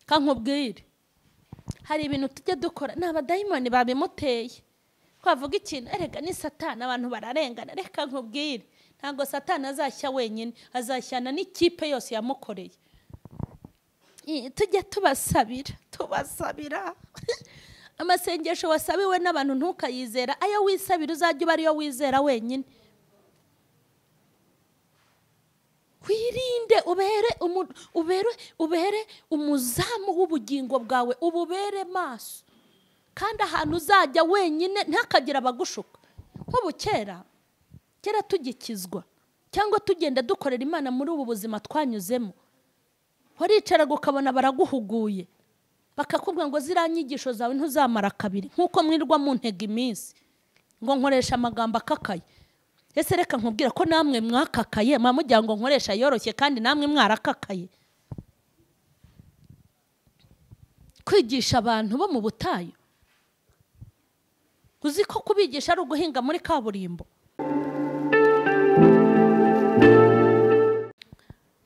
kankubwire hari ibintu tujya dukora ni abadayimoni babimuteye twavuga ikintu erega ni satani abantu bararengana reka nkubwire ntabwo satani azashya wenyine azashyana n'ikipe yose yamukoreye I- tujya tubasabira tubasabira amasengesho wasabiwe n'abantu ntukayizera ayo wisabira uzajya uba ariyo wizera wenyine wirinde ubere umu- ubere ubere umuzamu w'ubugingo bwawe ububere maso kandi ahantu uzajya wenyine ntihakagire abagushuka nk'ubu kera kera tugikizwa cyangwa tugenda dukorera imana muri ubu buzima twanyuzemo waricaraga ukabona baraguhuguye bakakubwira ngo ziriya nyigisho zawe ntuzamara kabiri nk'uko mwirwa mu ntega iminsi ngo nkoresha amagambo akakaye ese reka nkubwira ko namwe mwakakaye mwa mugira ngo nkoresha yoroshye kandi namwe mwarakakaye kwigisha abantu bo mu butayu uzi ko kubigisha ari uguhinga muri kaburimbo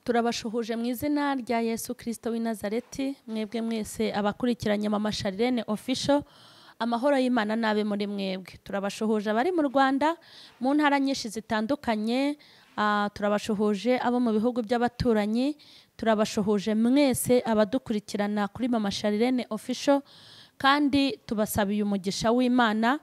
turabashuhuje mu izina rya yesu kirisito w'i nazareti mwebwe mwese abakurikiranye mama sharirene ofisho amahoro y'imana n'abe muri mwebwe turabashuhuje abari mu rwanda mu ntara nyinshi zitandukanye ah, turabashuhuje abo mu bihugu by'abaturanyi turabashuhuje mwese abadukurikirana kuri mama sharirene ofisho kandi tubasabiye umugisha w'imana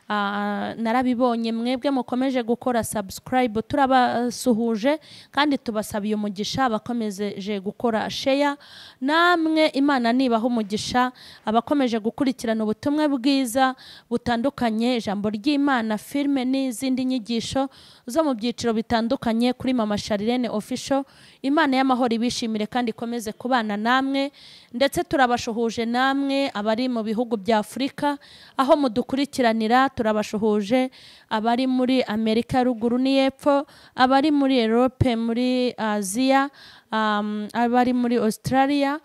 Ah, narabibonye mwebwe mukomeje gukora subscribe turabasuhuje kandi tubasabiye umugisha abakomeje gukora share namwe imana nibaha umugisha abakomeje gukurikirana ubutumwa bwiza butandukanye ijambo ry'imana filime n'izindi nyigisho zo mu byiciro bitandukanye kuri mama sharirene official imana y'amahoro ibishimire kandi ikomeze kubana namwe ndetse turabashuhuje namwe abari mu bihugu bya afurika aho mudukurikiranira turabashuhuje abari muri amerika ya ruguru n'iyepfo abari muri erope muri aziya um, abari muri australia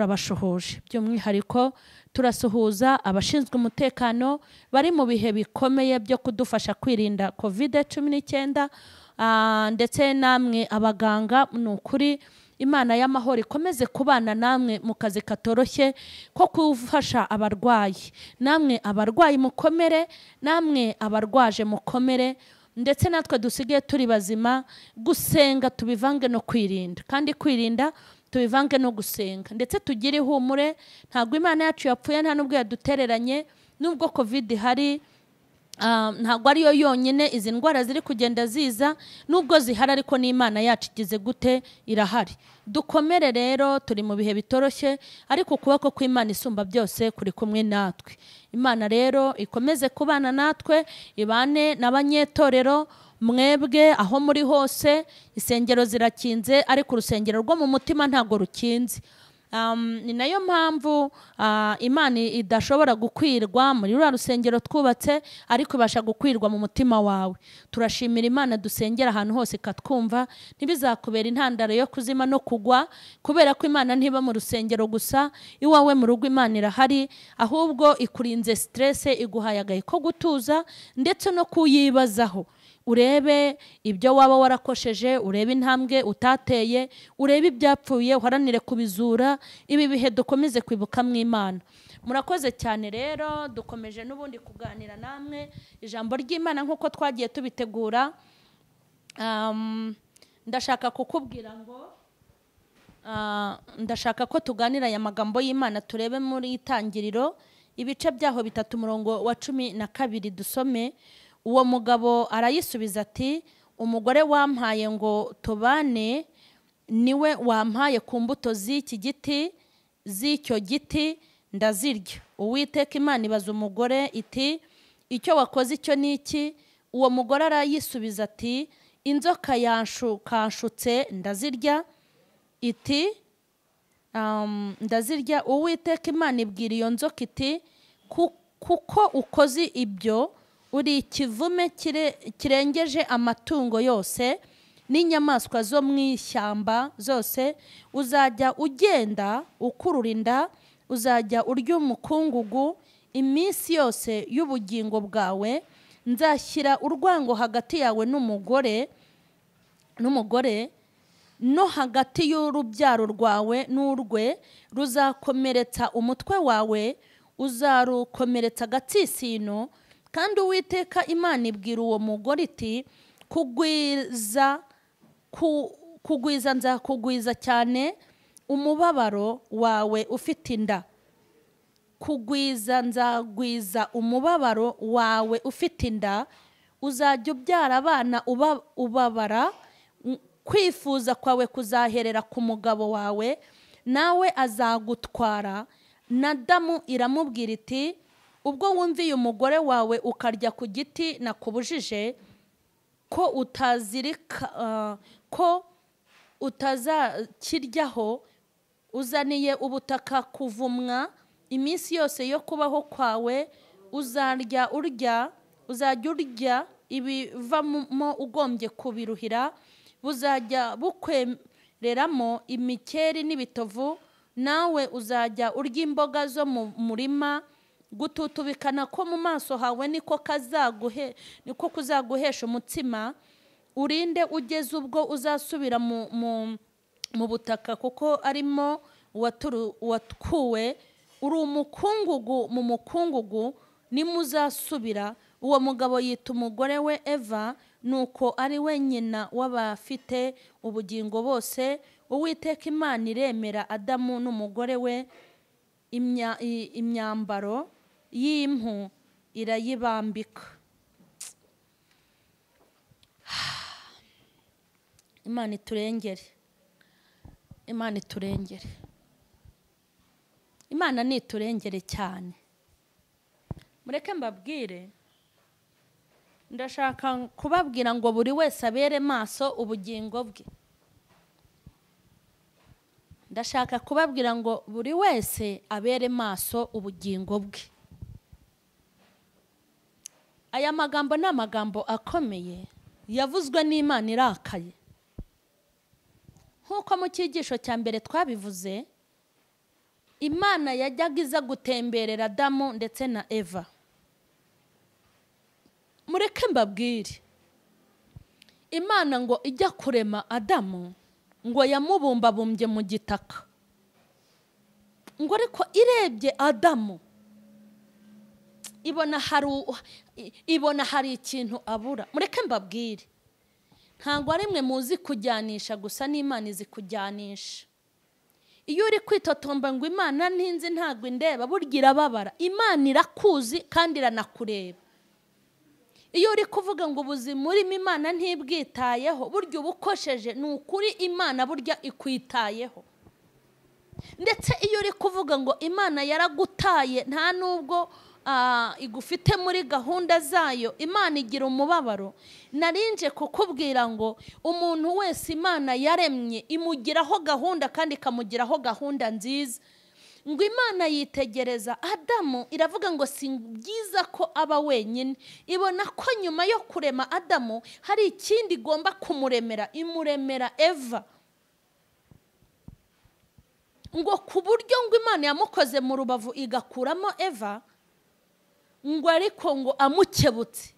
turabashuhuje by'umwihariko turasuhuza abashinzwe umutekano bari mu bihe bikomeye byo kudufasha kwirinda kovide cumi n'icyenda ah, ndetse namwe abaganga ni ukuri imana y'amahoro ikomeze kubana namwe mu kazi katoroshye ko gufasha abarwayi namwe abarwayi mukomere namwe abarwaje mukomere ndetse natwe dusigaye turi bazima gusenga tubivange no kwirinda kandi kwirinda tubivange no gusenga ndetse tugire ihumure ntabwo imana yacu yapfuye nta n'ubwo yadutereranye nubwo covid ihari Ah, ntabwo ariyo yonyine izi ndwara ziri kugenda ziza nubwo zihari ariko n'imana yacu igize gute irahari dukomere rero turi mu bihe bitoroshye ariko ukuboko kw'imana isumba byose kuri kumwe natwe imana rero ikomeze kubana natwe ibane n'abanyetorero mwebwe aho muri hose insengero zirakinze ariko urusengero rwo mu mutima ntabwo rukinze Um, ni nayo mpamvu ah, imana idashobora gukwirwa muri ruriya rusengero twubatse ariko ibasha gukwirwa mu mutima wawe turashimira imana dusengera ahantu hose ikatwumva ntibizakubera intandaro yo kuzima no kugwa kubera ko imana ntiba mu rusengero gusa iwawe mu rugo imana irahari ahubwo ikurinze siterese iguhaye agahe ko gutuza ndetse no kuyibazaho urebe ibyo waba warakosheje urebe intambwe utateye urebe ibyapfuye uharanire kubizura ibi bihe dukomeze kwibuka mu imana murakoze cyane rero dukomeje n'ubundi kuganira namwe ijambo ry'imana nk'uko twagiye tubitegura Um, ndashaka kukubwira ngo Ah, ndashaka ko tuganira aya magambo y'imana turebe muri itangiriro ibice byaho bitatu umurongo wa cumi na kabiri dusome uwo mugabo arayisubiza ati umugore wampaye ngo tubane niwe wampaye ku mbuto z'iki giti z'icyo giti ndazirya uwiteka imana ibaza umugore iti icyo wakoze icyo ni iki uwo mugore arayisubiza ati inzoka yanshukashutse ndazirya iti um, ndazirya uwiteka imana ibwira iyo nzoka iti "Ku- kuko ukoze ibyo uri ikivume kire- kirengeje amatungo yose n'inyamaswa zo mu ishyamba zose uzajya ugenda ukurura inda uzajya urya umukungugu iminsi yose y'ubugingo bwawe nzashyira urwango hagati yawe n'umugore n'umugore no hagati y'urubyaro rwawe n'urwe ruzakomeretsa umutwe wawe uzarukomeretsa agatsitsino kandi uwiteka imana ibwira uwo mugore iti kugwiza ku- kugwiza nzakugwiza cyane umubabaro wawe ufite inda kugwiza nzagwiza umubabaro wawe ufite inda uzajya ubyara abana uba- ubabara N- kwifuza kwawe kuzaherera ku mugabo wawe nawe azagutwara nadamu iramubwira iti ubwo wumviye umugore wawe ukarya ku giti nakubujije ko utazirika ah, ko utazakiryaho uzaniye ubutaka kuvumwa iminsi yose yo kubaho kwawe uzarya urya uzajya urya ibivamo ugombye kubiruhira buzajya bukwereramo imikeri n'ibitovu nawe uzajya urya imboga zo mu murima gututubikana ko mu maso hawe niko kazaguhe niko kuzaguhesha umutsima urinde ugeze ubwo uzasubira mu mu- mu butaka kuko arimo uwaturu- uwatkuwe uri umukungugu mu mukungugu nimuzasubira uwo mugabo yita umugore we eva nuko ari we nyina w'abafite ubugingo bose uwiteka imana iremera adamu n'umugore we imya- i- imyambaro y'impu irayibambika imana iturengere imana iturengere imana niturengere cyane mureke mbabwire ndashaka kubabwira ngo buri wese abere maso ubugingo bwe ndashaka kubabwira ngo buri wese abere maso ubugingo bwe aya magambo ni amagambo akomeye yavuzwe n'imana irakaye nk'uko mu cyigisho cya mbere twabivuze imana yajyaga iza gutemberera adamu ndetse na eva mureke mbabwire imana ngo ijya kurema adamu ngo yamubumbabumbye mu gitaka ngo ariko irebye adamu ibona hari u- i- ibona hari ikintu abura mureke mbabwire ntabwo ari mwe muzi kujyanisha gusa n'imana izi kujyanisha iyo uri kwitotomba ngo imana ntinzi ntabwo indeba burya irababara imana irakuzi kandi iranakureba iyo uri kuvuga ngo ubuzima urimo imana ntibwitayeho burya uba ukosheje ni ukuri imana burya ikwitayeho ndetse iyo uri kuvuga ngo imana yaragutaye nta n'ubwo ah, igufite muri gahunda zayo imana igira umubabaro narinje kukubwira ngo umuntu wese imana yaremye imugiraho gahunda kandi ikamugiraho gahunda nziza ngo imana yitegereza adamu iravuga ngo si byiza ko aba wenyine ibona ko nyuma yo kurema adamu hari ikindi igomba kumuremera imuremera eva ngo ku buryo ngo imana yamukoze mu rubavu igakuramo eva ngo ariko ngo amukebutse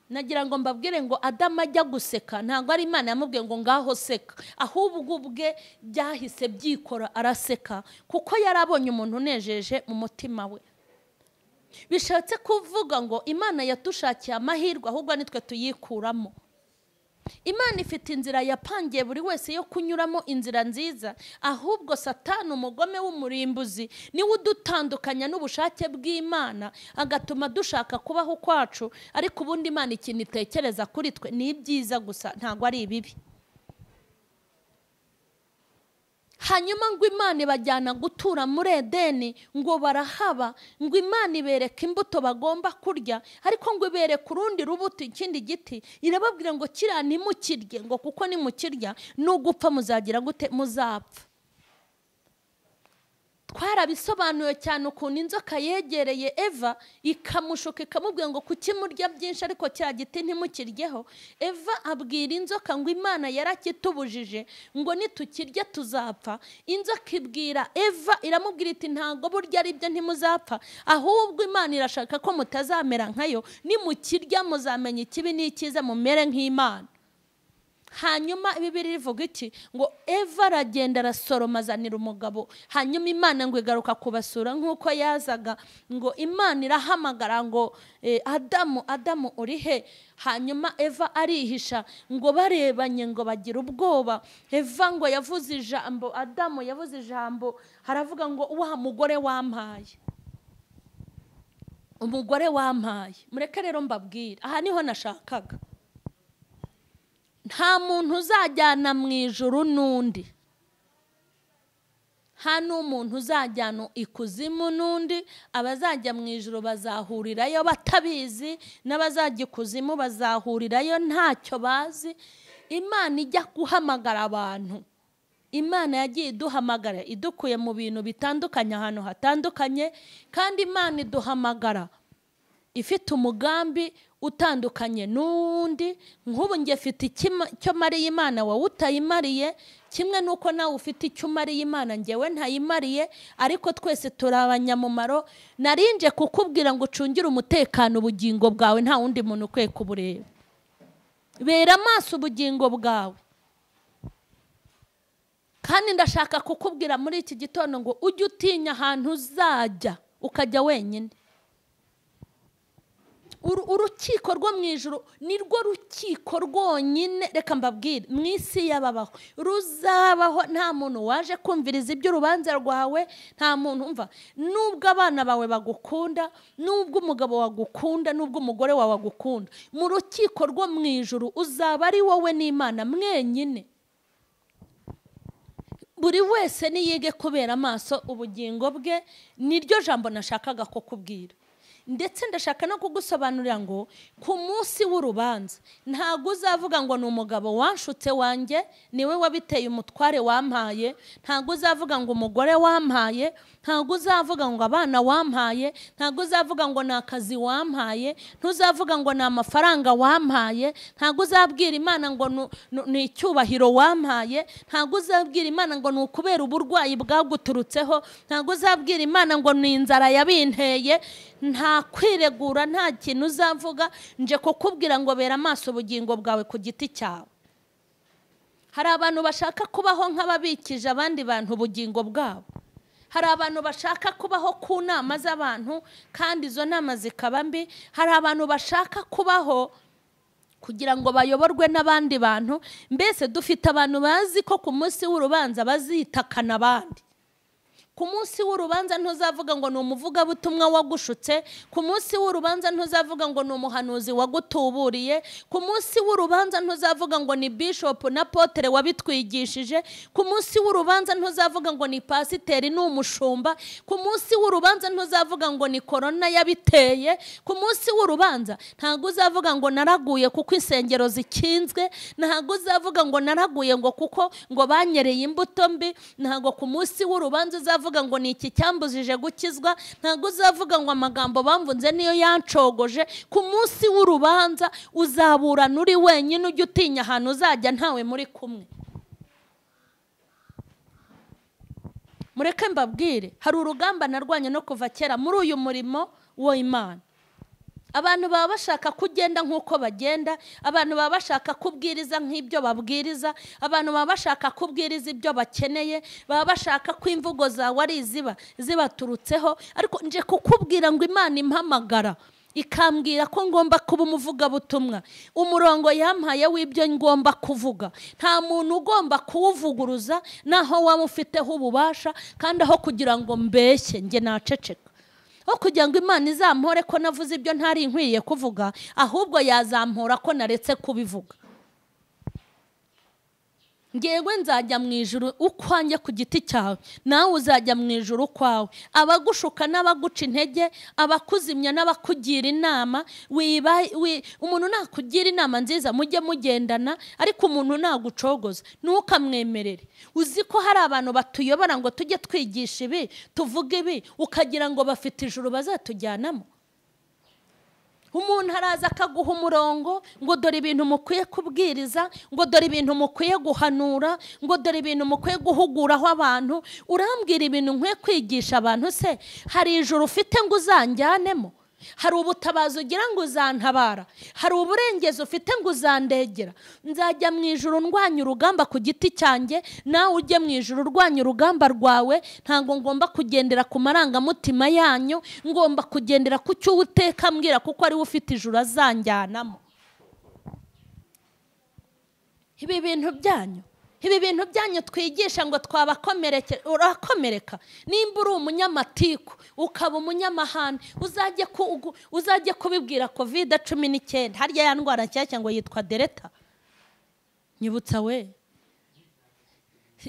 nagira ngo mbabwire ngo adamu ajya guseka ntabwo ari imana yamubwiye ngo ngaho seka ahubwo ubwe byahise byikora araseka kuko yari abonye umuntu unejeje mu mutima we bishatse kuvuga ngo imana yatushakiye amahirwe ahubwo nitwe tuyikuramo imana ifite inzira yapangiye buri wese yo kunyuramo inzira nziza ahubwo satani umugome w'umurimbuzi niwe udutandukanya n'ubushake bw'imana agatuma dushaka kubaho kwacu ariko ubundi imana ikintu itekereza kuri twe ni ibyiza gusa ntabwo ari ibibi hanyuma ngo imana ibajyana gutura muri edeni ngo barahaba ngo imana ibereka imbuto bagomba kurya ariko ngo ibereka urundi rubuto ikindi giti irababwira ngo kiriya ntimukirye ngo kuko nimukirya n'ugupfa muzagira gute muzapfa twarabisobanuye cyane ukuntu inzoka yegereye eva ikamushuka ikamubwira ngo kuki murya byinshi ariko cya giti ntimukiryeho eva abwira inzoka ngo imana yarakitubujije ngo nitukirya tuzapfa inzoka ibwira eva iramubwira iti ntabwo burya ari byo ntimuzapfa ahubwo imana irashaka ko mutazamera nkayo nimukirya muzamenya ikibi n'icyiza mumere nk'imana hanyuma bibiri rivuga iki ngo eva aragenda arasoroma azanira umugabo hanyuma imana ngo igaruka kubasura nk'uko yazaga ngo imana irahamagara ngo eh, adamu adamu uri he hanyuma eva arihisha ngo barebanye ngo bagira ubwoba eva ngo yavuze ijambo adamu yavuze ijambo haravuga ngo wa mugore wampaye umugore wampaye mureke rero mbabwire aha niho nashakaga nta muntu uzajyana mu ijuru n'undi nta n'umuntu uzajyana ikuzimu n'undi abazajya mu ijuru bazahurirayo batabizi n'abazajya ikuzimu bazahurirayo ntacyo bazi imana ijya guhamagara abantu imana yagiye iduhamagara idukuye mu bintu bitandukanye ahantu hatandukanye kandi imana iduhamagara ifite umugambi utandukanye n'uwundi nk'ubu njye afite icyo mariye imana wowe utayimariye kimwe n'uko nawe ufite icyo umariye imana ngewe ntayimariye ariko twese turi abanyamumaro narinje kukubwira ngo ucungire umutekano ubugingo bwawe nta wundi muntu ukwiye kubureba bera amaso ubugingo bwawe kandi ndashaka kukubwira muri iki gitondo ngo ujye utinya ahantu uzajya ukajya wenyine urukiko rwo mu ijoro ni rwo rukiko rwonyine reka mbabwire mu isi y'ababaho ruzabaho nta muntu waje kumviriza iby'urubanza rwawe nta muntu umva nubwo abana bawe bagukunda nubwo umugabo wagukunda nubwo umugore wawe agukunda mu rukiko rwo mu ijoro uzaba ari wowe n'imana mwenyine buri wese niyige kubera amaso ubugingo bwe niryo jambo nashakaga kukubwira ndetse ndashaka no kugusobanurira ngo ku munsi w'urubanza ntabwo uzavuga ngo ni umugabo wanshutse wanjye niwe wabiteye umutware wampaye ntabwo uzavuga ngo umugore wampaye ntabwo uzavuga ngo abana wampaye ntabwo uzavuga ngo ni akazi wampaye ntuzavuga ngo ni amafaranga wampaye ntabwo uzabwira imana ngo ni icyubahiro wampaye ntabwo uzabwira imana ngo ni ukubera uburwayi bwaguturutseho ntabwo uzabwira imana ngo ni inzara yabinteye nta kwiregura nta kintu uzavuga nje kukubwira ngo bera amaso ubugingo bwawe ku giti cyawe hari abantu bashaka kubaho nk'ababikije abandi bantu ubugingo bwabo hari abantu bashaka kubaho ku nama z'abantu kandi izo nama zikaba mbi hari abantu bashaka kubaho kugira ngo bayoborwe n'abandi bantu mbese dufite abantu bazi ko ku munsi w'urubanza bazitakana abandi ku munsi w'urubanza ntuzavuga ngo ni umuvugabutumwa wagushutse ku munsi w'urubanza ntuzavuga ngo ni umuhanuzi wagutuburiye ku munsi w'urubanza ntuzavuga ngo ni bishopu na potere wabitwigishije ku munsi w'urubanza ntuzavuga ngo ni pasiteri ni umushumba ku munsi w'urubanza ntuzavuga ngo ni korona yabiteye ku munsi w'urubanza ntabwo uzavuga ngo naraguye kuko insengero zikinzwe ntabwo uzavuga ngo naraguye ngo kuko ngo banyereye imbuto mbi ntabwo ku munsi w'urubanza uzavuga uzavuga ngo ni iki cyambujije gukizwa ntabwo uzavuga ngo amagambo bamvunze niyo yancogoje ku munsi w'urubanza uzaburana uri wenyine ujya utinya ahantu uzajya ntawe muri kumwe mureke mbabwire hari urugamba narwanya no kuva kera muri uyu murimo w'imana abantu baba bashaka kugenda nk'uko bagenda abantu baba bashaka kubwiriza nk'ibyo babwiriza abantu baba bashaka kubwiriza ibyo bakeneye baba bashaka ko imvugo zawe ari iziba zibaturutseho ariko nje kukubwira ngo imana impamagara ikambwira ko ngomba kuba umuvugabutumwa umurongo yampaye w'ibyo ngomba kuvuga nta muntu ugomba kuwuvuguruza naho waba ufiteho ububasha kandi aho kugira ngo mbeshye njye naceceka aho kugira ngo imana izampore ko navuze ibyo ntari nkwiriye kuvuga ahubwo yazampora ko naretse kubivuga ngewe nzajya mu ijoro ukwanjye ku giti cyawe nawe uzajya mu ijoro ukwawe abagushuka n'abaguca intege abakuzimya n'abakugira inama umuntu nakugira inama nziza mujye mugendana ariko umuntu nagucogoza ntukamwemerere uzi ko hari abantu batuyobora ngo tujye twigisha ibi tuvuge ibi ukagira ngo bafite ijoro bazatujyanamo umuntu araza akaguha umurongo ngo dore ibintu mukwiye kubwiriza ngo dore ibintu mukwiye guhanura ngo dore ibintu mukwiye guhuguraho abantu urambwira ibintu nkwiye kwigisha abantu se hari ijoro ufite ngo uzanjyanemo hari ubutabazi ugira ngo uzantabara hari uburengezi ufite ngo uzandegera nzajya mu ijoro ndwanya urugamba ku giti cyanjye nawe ujye mu ijoro urwanya urugamba rwawe ntabwo ngomba kugendera ku marangamutima yanyu ngomba kugendera ku cyo uteka mbwira kuko ariwe ufite ijoro azanjyanamo ibi bintu byanyu ibi bintu byanyu twigisha ngo twabakomereke urakomereka nimba uri umunyamatiku ukaba umunyamahane uzajye ku- uzajye kubibwira kovide cumi n'icyenda harya ya ndwara nshyashya ngo yitwa dereta nyibutsa we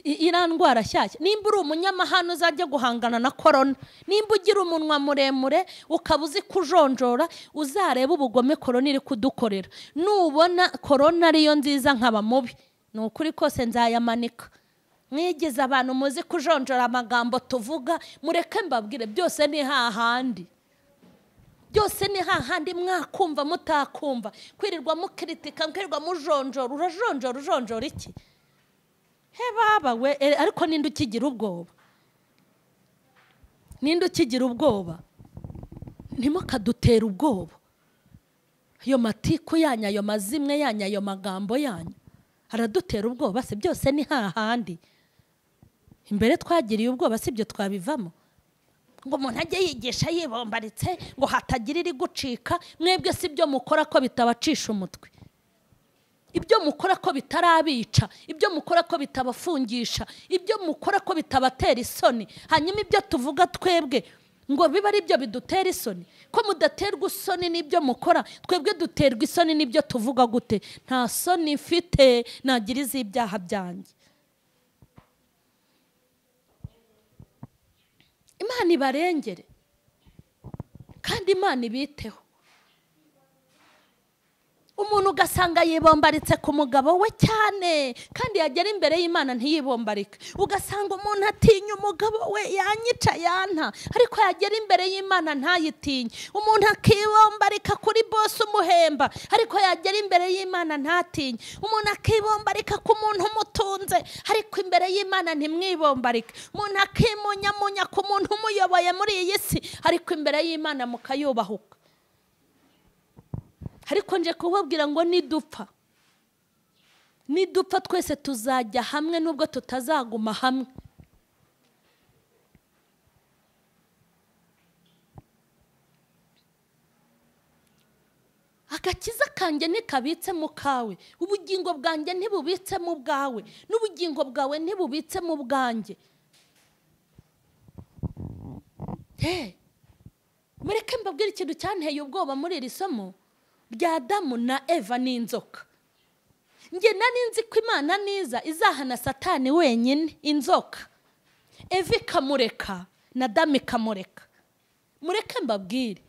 I- iriya ndwara nshyashya nimba uri umunyamahane uzajya guhangana na korona nimba ugira umunwa muremure ukaba uzi kujonjora uzareba ubugome korona iri kudukorera nubona korona ariyo nziza nkaba mubi ni ukuri kose nzayamanika mwigeze abantu muzi kujonjora amagambo tuvuga mureke mbabwire byose ni hahandi byose ni hahandi mwakumva mutakumva kwirirwa mukiritika mwirirwa mujonjora urajonjora ujonjora iki he baba we e, ariko ninde ukigira ubwoba ninde ukigira ubwoba ntimukadutera ubwoba ayo matiku yanyu ayo mazimwe yanyu ayo magambo yanyu aradutera ubwoba si byose ni hahandi imbere twagiriye ubwoba si byo twabivamo ngo umuntu ajye yigisha yibombaritse ngo hatagira iri gucika mwebwe si byo mukora ko bitabacisha umutwe ibyo mukora ko bitarabica ibyo mukora ko bitabafungisha ibyo mukora ko bitabatera isoni hanyuma ibyo tuvuga twebwe ngo bibe ari byo bidutera isoni ko mudaterwa isoni n'ibyo mukora twebwe duterwa isoni n'ibyo tuvuga gute nta soni mfite nagira iz'ibyaha byanjye imana ibarengere kandi imana ibiteho umuntu ugasanga yibombaritse ku mugabo we cyane kandi yagera imbere y'imana ntiyibombarike ugasanga umuntu atinya umugabo we yanyica yana ariko yagera imbere y'imana ntayitinye umuntu akibombarika kuri bose umuhemba ariko yagera imbere y'imana ntatinye umuntu akibombarika ku muntu umutunze ariko imbere y'imana ntimwibombarike umuntu akimunyamunya ku muntu umuyoboye muri iyi si ariko imbere y'imana mukayubahuka ariko nje kubabwira ngo nidupfa nidupfa twese tuzajya hamwe nubwo tutazaguma hamwe agakiza kanjye ntikabitse mu kawe ubugingo bwanjye ntibubitse mu bwawe n'ubugingo bwawe ntibubitse mu bwanjye Hey! mureke mbabwire ikintu cyanteye ubwoba muri iri somo rya damu na eva n'inzoka njye nari nzi ko imana niza izahana satani wenyine inzoka eva ikamureka na damu ikamureka mureke mbabwire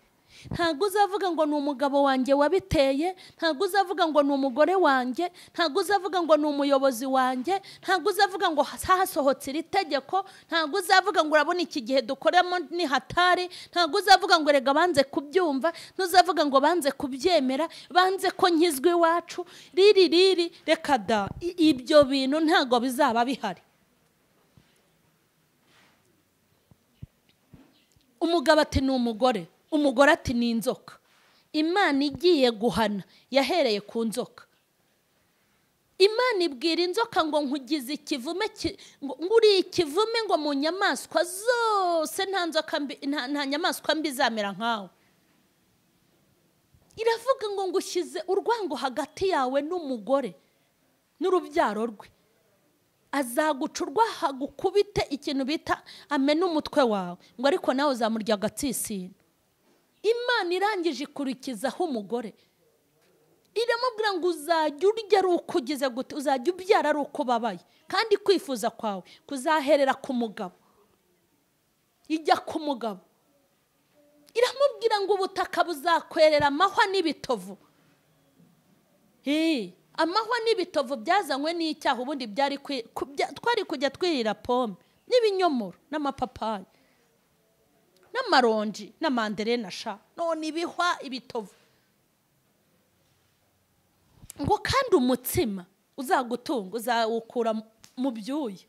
ntabwo uzavuga ngo ni umugabo wanjye wabiteye ntabwo uzavuga ngo ni umugore wanjye ntabwo uzavuga ngo ni umuyobozi wanjye ntabwo uzavuga ngo hasohotse iri tegeko ntabwo uzavuga ngo urabona iki gihe dukoramo ni hatari ntabwo uzavuga ngo rega banze kubyumva ntuzavuga ngo banze kubyemera banze ko nkizwa iwacu riri riri reka da I- ibyo bintu ntabwo bizaba bihari umugabo ati ni umugore umugore ati ni inzoka imana igiye guhana yahereye ku nzoka imana ibwira inzoka ngo nkugize ikivume ki- ngo ngo uri ikivume ngo mu nyamaswa zose nta nzoka mbi nta- nta nyamaswa mbi izamera nkawe iravuga ngo ngushyize urwango hagati yawe n'umugore n'urubyaro rwe azaguca urwaha gukubite ikintu bita amena umutwe wawe ngo ariko nawe uzamurya agatsisino imana irangije ikurikizaho umugore iramubwira ngo uzajya urya ari uko ugize gute uzajya ubyara ari uko ubabaye kandi kwifuza kwawe kuzaherera ku mugabo ijya ku mugabo iramubwira ngo ubutaka buzakwerera amahwa n'ibitovu Hey, amahwa n'ibitovu byazanywe n'icyaha ubundi byari kwi- ku- bya- twari kujya twirira pome n'ibinyomoro n'amapapayi n'amaronji n'amanderena sha none ibihwa ibitovu ngo kandi umutsima uzagutunga uzawukura mu- mu byuya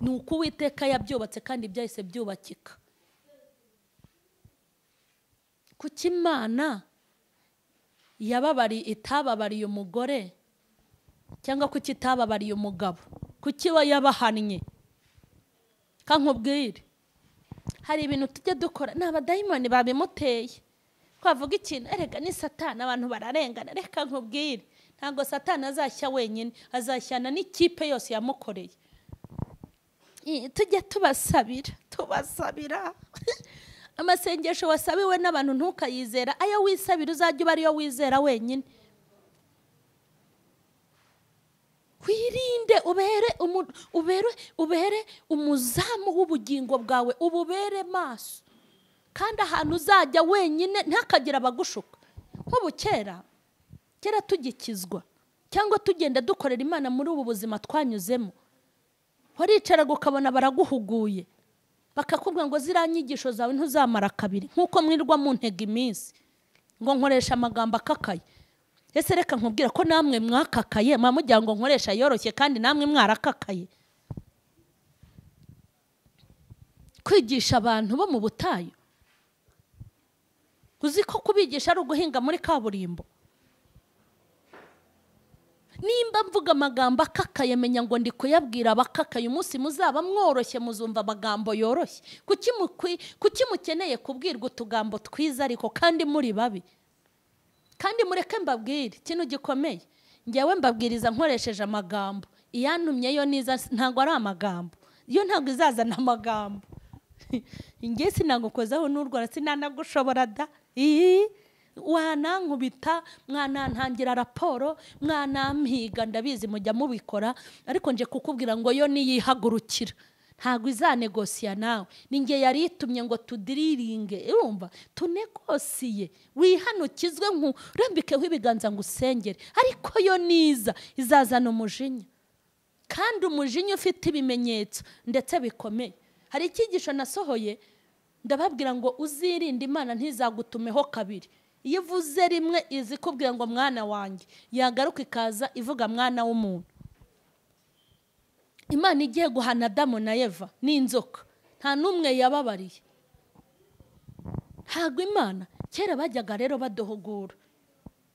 ni uko uwiteka yabyubatse kandi byahise byubakika kuko imana yababariye itababariye umugore cyangwa kuki itababariye umugabo kuki iba yabahannye kankubwire hari ibintu tujya dukora ni abadayimoni babimuteye twavuga ikintu erega ni satana abantu bararengana reka nkubwire ntabwo satana azashya wenyine azashyana n'ikipe yose yamukoreye tujya tubasabira tubasabira amasengesho wasabiwe n'abantu ntukayizera ayo wisabira uzajya uba ariyo wizera wenyine wirinde ubere umu- ubere ubere umuzamu w'ubugingo bwawe ububere maso kandi ahantu uzajya wenyine ntihakagire abagushuka nk'ubu kera kera tugikizwa cyangwa tugenda dukorera imana muri ubu buzima twanyuzemo waricaraga ukabona baraguhuguye bakakubwira ngo ziriya nyigisho zawe ntuzamara kabiri nk'uko mwirwa mu ntega iminsi ngo nkoresha amagambo akakaye ese reka nkubwira ko namwe mwakakaye muba mugira ngo nkoresha yoroshye kandi namwe mwarakakaye kwigisha abantu bo mu butayu uzi ko kubigisha ari uguhinga muri kaburimbo nimba mvuga amagambo akakaye menya ngo ndi kuyabwira abakakaye umunsi muzaba mworoshye muzumva amagambo yoroshye kuki mukwi- kuki mukeneye kubwirwa utugambo twiza ariko kandi muri babi kandi mureke mbabwire ikintu gikomeye ngewe mbabwiriza nkoresheje amagambo iyantumye yo niza ntabwo ari amagambo yo ntabwo izazana amagambo ngewe sinagukozaho n'urwara sinanagushobora da iyi wanankubita mwanantangira raporo mwanampiga ndabizi mujya mubikora ariko nje kukubwira ngo yo niyihagurukira ntabwo izanegosiya nawe ni nge yari itumye ngo tudiriringe urumva tunegosiye wihanukizwe nkurambikeho ibiganza ngo usengere ariko yo niza izazana umujinya kandi umujinya ufite ibimenyetso ndetse bikomeye hari icyigisho nasohoye ndababwira ngo uzirinde imana ntizagutumeho kabiri iyo ivuze rimwe iza ikubwira ngo mwana wanjye yagaruka ikaza ivuga mwana w'umuntu imana igiye guhana adamu na eva n'inzoka nta n'umwe yababariye ntabwo imana kera bajyaga rero badohogura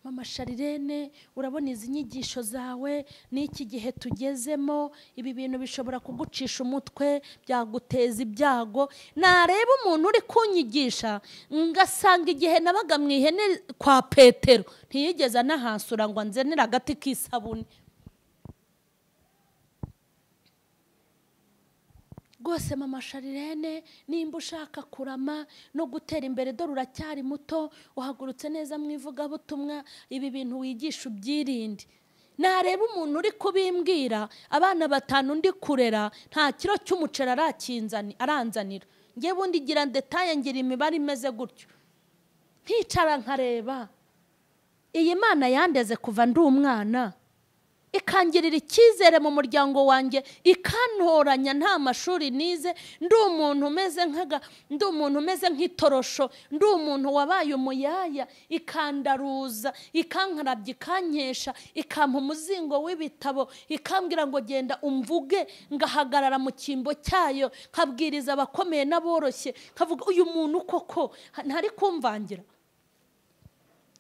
mama sharirene urabona izi nyigisho zawe n'iki gihe tugezemo ibi bintu bishobora kugucisha umutwe byaguteza ibyago nareba umuntu uri kunyigisha ngasanga igihe nabaga mu ihene kwa petero ntiyigeze anahasura ngo anzenere agati k'isabune rwose mama sharirene nimba ushaka kurama no gutera imbere dore uracyari muto uhagurutse neza mu ivugabutumwa ibi bintu wigisha ubyirinde nareba umuntu uri kubimbwira abana batanu ndi kurera nta kiro cy'umuceri arakinzani- aranzanira ngewe undi gira detaye ngira imibare imeze gutyo nkicara nkareba iyi mana yandeze kuva ndi umwana ikangirira icyizere mu muryango wanjye ikantoranya nta mashuri nize ndi umuntu umeze nk'aga ndi umuntu umeze nk'itorosho ndi umuntu wabaye umuyaya ikandaruza ikankarabya ikankesha ikampa umuzingo w'ibitabo ikambwira ngo genda umvuge ngahagarara mu cyimbo cyayo nkabwiriza abakomeye n'aboroshye nkavuga uyu muntu koko ntari kumvangira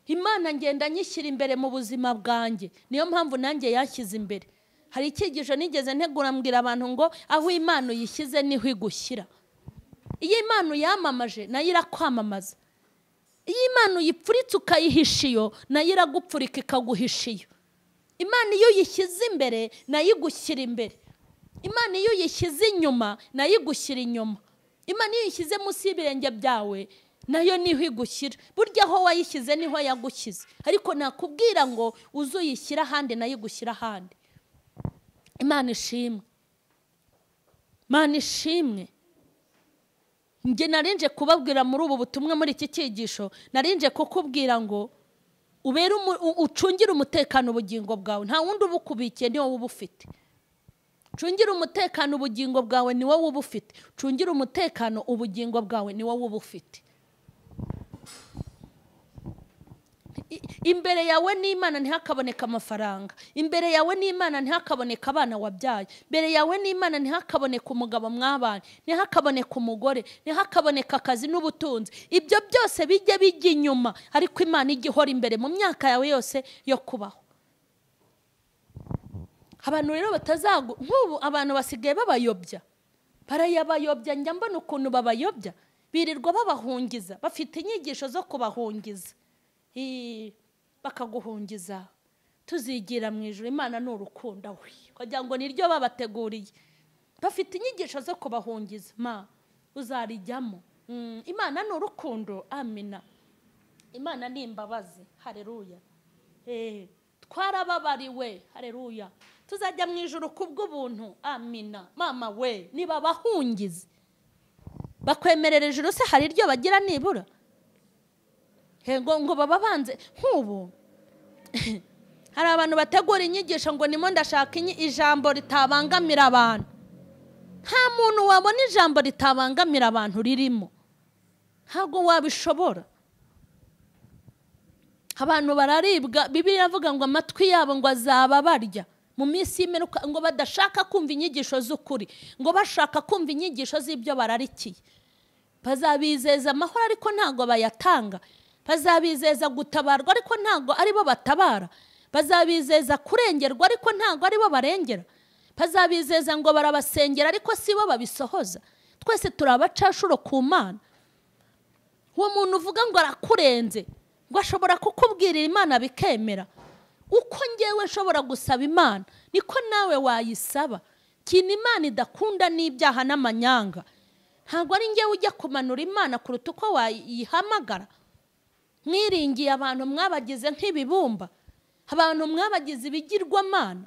imana ngenda nyishyira imbere mu buzima bwanjye niyo mpamvu nanjye yashyize imbere hari icyigisho nigeze ntegura mbwira abantu ngo aho imana uyishyize niho igushyira iyo imana uyamamaje nayo irakwamamaza iyo imana uyipfuritse ukayihisha iyo nayo iragupfurika ikaguhisha iyo imana iyo uyishyize imbere nayo igushyira imbere imana iyo uyishyize inyuma nayo igushyira inyuma imana iyo uyishyize munsi y'ibirenge byawe nayo niho igushyira burya aho wayishyize niho yagushyize ariko nakubwira ngo uze uyishyire ahandi nayo igushyira ahandi imana ishimwe imana ishimwe njye narinje kubabwira muri ubu butumwa muri iki cyigisho narinje kukubwira ngo ubere umu- u- ucungire umutekano ubugingo bwawe nta wundi uba ukubikiye niwo uba ufite cungira umutekano ubugingo bwawe ni wowe uba ufite cungira umutekano ubugingo bwawe ni wowe uba ufite I- imbere yawe n'imana ntihakaboneka amafaranga imbere yawe n'imana ntihakaboneka abana wabyaye imbere yawe n'imana ntihakaboneka umugabo mwabana ntihakaboneka umugore ntihakaboneka akazi n'ubutunzi ibyo byose bijya bijya inyuma ariko imana ijya ihora imbere mu myaka yawe yose yo kubaho abantu rero batazagu nk'ubu abantu basigaye babayobya barayabayobya njya mbona ukuntu babayobya birirwa babahungiza bafite inyigisho zo kubahungiza Ii, bakaguhungiza tuzigira mu ijoro imana ni urukundo we kugira ngo niryo babateguriye bafite inyigisho zo kubahungiza ma uzarijyamo Mm, imana ni urukundo amina imana ni imbabazi hareruya Eh, twarababariwe hareruya tuzajya mu ijoro kubw'ubuntu amina mama we niba bahungize bakwemerera ijoro se hari iryo bagira nibura He, ngo ngo baba banze nk'ubu hari abantu bategura inyigisho ngo nimo ndashaka inyi- ijambo ritabangamira abantu nta muntu wabona ijambo ritabangamira abantu ririmo ntabwo wabishobora abantu bararibwa bibiliya iravuga ngo amatwi yabo ngo azaba barya mu minsi y'imperuka ngo badashaka kumva inyigisho z'ukuri ngo bashaka kumva inyigisho z'ibyo bararikiye bazabizeza amahoro ariko ntabwo bayatanga bazabizeza gutabarwa ariko ntabwo aribo batabara bazabizeza kurengerwa ariko ntabwo aribo barengera bazabizeza ngo barabasengera ariko si bo babisohoza twese turi abacashuro ku mana uwo muntu uvuga ngo arakurenze ngo ashobora kukubwirira imana bikemera uko ngewe nshobora gusaba imana niko nawe wayisaba kintu imana idakunda n'ibyaha n'amanyanga ntabwo ari ngewe ujya kumanura imana kuruta uko wayihamagara mwiringiye abantu mwabagize nk'ibibumba abantu mwabagize ibigirwamana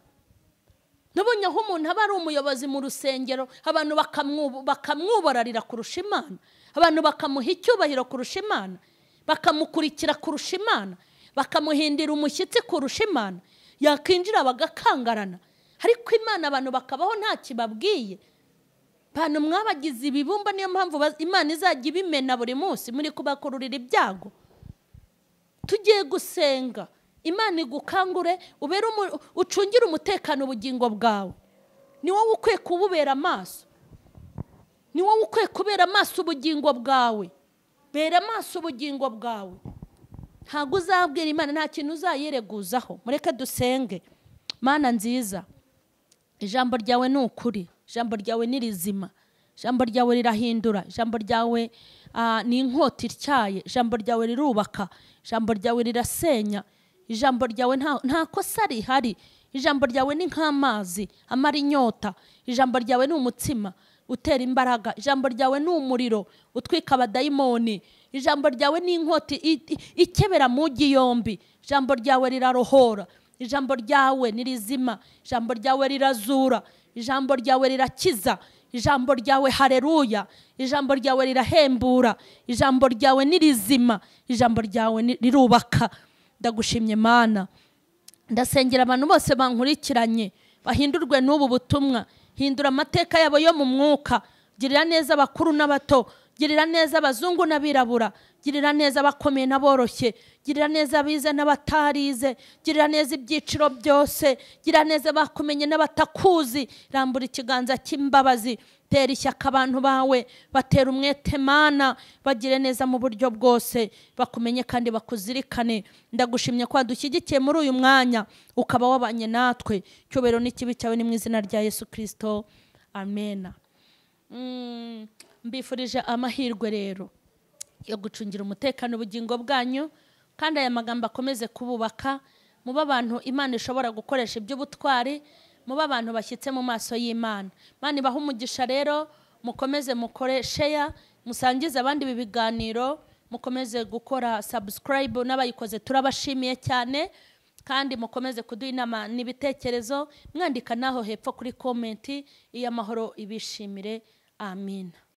nabonye aho umuntu aba ari umuyobozi mu rusengero abantu bakamwu- bakamwubararira kurusha imana abantu bakamuha icyubahiro kurusha imana bakamukurikira kurusha imana bakamuhindira umushyitsi kurusha imana yakwinjira bagakangarana ariko imana abantu bakabaho nta kibabwiye abantu mwabagize ibibumba niyo mpamvu baz- imana izajya ibimena buri munsi muri kubakururira ibyago tugiye gusenga imana igukangure ubere umu- ucungire umutekano ubugingo bwawe ni wowe ukwiye kububera amaso ni wowe ukwiye kubera amaso ubugingo bwawe bera amaso ubugingo bwawe ntabwo uzabwira imana nta kintu uzayireguzaho mureke dusenge mana nziza ijambo ryawe ni ukuri ijambo ryawe ni rizima ijambo ryawe rirahindura ijambo ryawe ah, ni inkota ityaye ijambo ryawe rirubaka ijambo ryawe rirasenya ijambo ryawe nta- nta kosa rihari ijambo ryawe ni nk'amazi amara inyota ijambo ryawe ni umutsima utera imbaraga ijambo ryawe ni umuriro utwika abadayimoni ijambo ryawe ni inkota i- i- ikebera mu gi yombi ijambo ryawe rirarohora ijambo ryawe ni rizima ijambo ryawe rirazura ijambo ryawe rirakiza ijambo ryawe hareruya ijambo ryawe rirahembura ijambo ryawe ni rizima ijambo ryawe ni- rirubaka ndagushimye mana ndasengera abantu bose bankurikiranye bahindurwe n'ubu butumwa hindura amateka yabo yo mu mwuka girira neza abakuru n'abato girira neza abazungu n'abirabura girira neza abakomeye n'aboroshye girira neza abize n'abatarize girira neza ibyiciro byose girira neza abakumenye n'abatakuzi rambura ikiganza cy'imbabazi tera ishyaka abantu bawe batera umwete mana bagire neza mu buryo bwose bakumenye kandi bakuzirikane ndagushimye ko wadushyigikiye muri uyu mwanya ukaba wabanye natwe cyubahiro n'ikibi cyawe ni mu izina rya yesu kirisito amena Mm, mbifurije amahirwe rero yo gucungira umutekano ubugingo bwanyu kandi aya magambo akomeze kububaka muba abantu imana ishobora gukoresha iby'ubutwari muba abantu bashyitse mu maso y'imana imana ibaha umugisha rero mukomeze mukore sheya musangize abandi ibi biganiro mukomeze gukora sabusikarayibu n'abayikoze turabashimiye cyane kandi mukomeze kuduha inama n'ibitekerezo mwandika n'aho hepfo kuri komenti iyo amahoro ibishimire amina